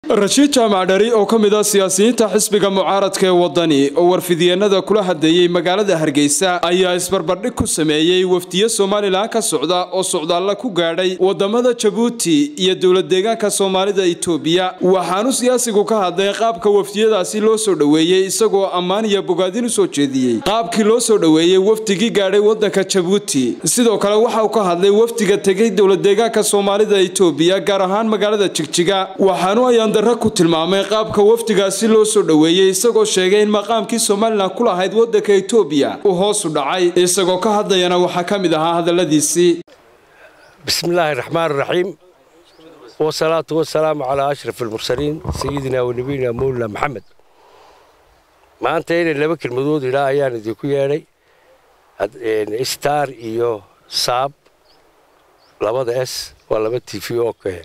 rashiid jaamac dhari oo ka mid ah siyaasiyiinta xisbiga mucaaradka ee wadani oo warfidyeennada kula hadleeyey magaalada hargeysa ayaa isbarbardhig ku sameeyey wafdiyo somalilan ka socda oo socdaalla ku gaadhay wadamada jabuuti iyo dowlad deegaanka soomaalida itoobiya waxaanu siyaasigu ka hadlay qaabka wafdiyadaasi loo soo dhoweeyey isagoo ammaan iyo bogaadin u soo jeediyey qaabkii loo soo dhoweeyey wafdigii gaadhay wadanka jabuuti sidoo kale waxa uu ka hadlay wafdiga tegey dowlad deegaanka soomaalida itoobiya gaar ahaan magaalada jigjiga waxaanu ayaan darra ku tilmaamay qaabka wafdigaasi loo soo dhoweeyey isagoo sheegay in maqaamkii somalilan ku lahayd wadanka itoobiya uu hoosu dhacay isagoo ka hadlayana waxaa ka mid ahaa hadalladiisii bismillaahi raxmaan raxiim wasalaatu wasalaamu calaa ashraf almursaliin sayidina wa nabiyina mawlana maxamed maanta inay laba kelmadood ilaa ayaan idinku yeedhay star iyo saab labada s waa laba t v oo kee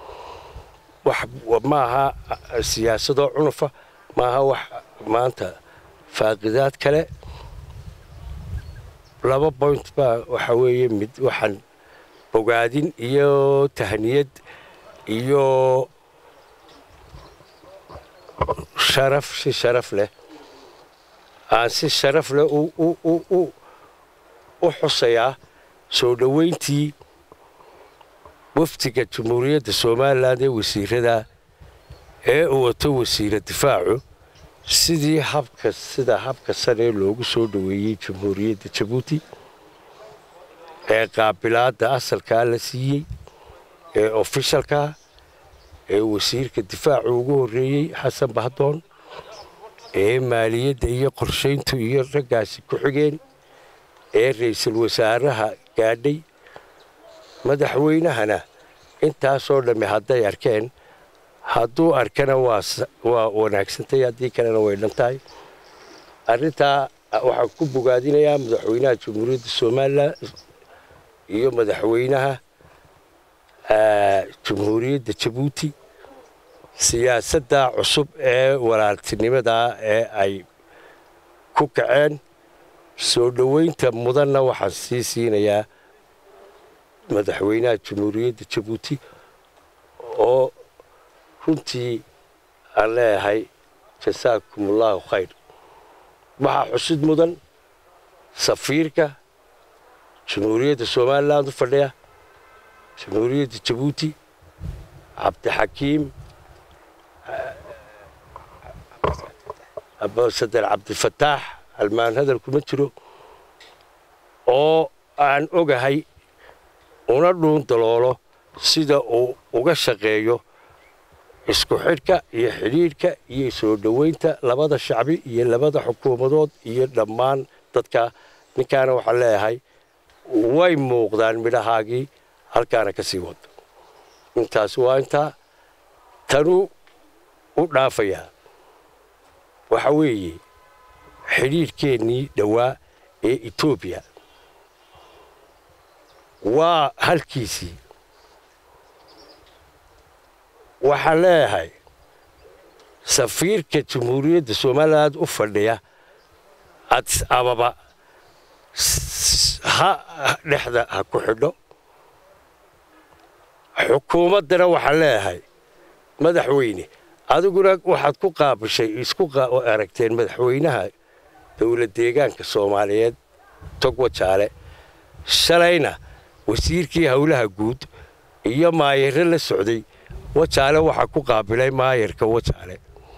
ma aha siyaasadoo cunufa ma aha wax maanta faaqidaad kale laba point baa waxa weeye mid waxaan bogaadin iyo tahniyad iyo sharaf si sharaf leh aan si sharaf leh u xusayaa soo dhoweyntii wafdiga jamhuuriyadda somalilan ee wasiirada ee uu wato wasiira difaacu sidii habka sida habka sanee loogu soo dhoweeyey jamhuuriyadda jabuuti ee qaabilaadda asalkaa la siiyey ee ofishalkaa ee wasiirka difaacu ugu horreeyey xasan bahdoon ee maaliyadda iyo qorshayntu iyo raggaasi ku xigeen ee ra'iisul wasaaraha gaadhay madaxweynahana intaasoo dhammi hadday arkeen hadduu arkana waa wanaagsantay haddii kalena way dhantahay arrintaa waxaan ku bogaadinayaa madaxweynaha jamhuuriyadda somalilan iyo madaxweynaha jamhuuriyadda jabuuti siyaasadda cusub ee walaaltinimadaa ee ay ku kaceen soo dhoweynta mudanna waxaan sii siinayaa madaxweynaha jamhuuriyadda jabuuti oo runtii aan leeyahay jasaakum allaahu khayr waxaa xusid mudan safiirka jamhuuriyadda somalilan u fadhiya jamhuuriyadda jabuuti cabdixakiim abasadar cabdifataax almaan hadal kuma jiro oo aan ogahay una dhuun daloolo sida uu uga shaqeeyo isku xidhka iyo xidhiidhka iyo soo dhoweynta labada shacbi iyo labada xukuumadood iyo dhammaan dadka ninkaana waxaan leeyahay way muuqdaan midhahaagii halkaana ka sii wado intaas waa intaa tanuu u dhaafayaa waxa weeye xidhiidhkeennii dhowaa ee etoobiya waa halkiisii waxaan leeyahay safiirka jamhuuriyadda somalilan u fadhiya adis ababa ha dhexda ha ku xidho xukuumaddana waxaan leeyahay madaxweyne adiguna waxaad ku qaabishay isku aragteen madaxweynaha dowlad deegaanka soomaaliyeed togwa jaale shalayna wasiirkii howlaha guud iyo maayare la socday wajaale waxaa ku qaabilay maayarka wajaale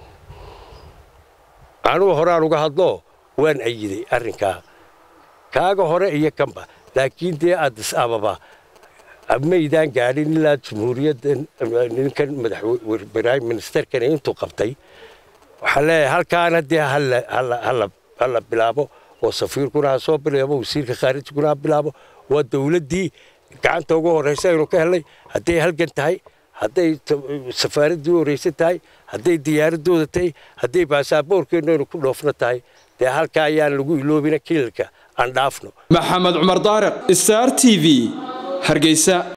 anugu horaan uga hadloo waan ayiday arrinkaa kaaga hore iyo kanba laakiin dee adis ababa maydaan gaadhin ilaa jamhuuriyadda ninkan madaxprime ministerkan intuu qabtay waxaan leeyahay halkaana dee hala bilaabo oo safiirkuna ha soo bilaabo wasiirka khaarijkuna ha bilaabo waa dowladdii gacanta ugu horraysa aynu ka helnay hadday halgan tahay hadday safaaraddii u horraysan tahay hadday diyaaradooda tahay hadday baasaboorkeennu aynu ku dhoofno tahay dee halkaa ayaan lagu iloobina kilalka aan dhaafno maxamed cumar daariq star t v hargeysa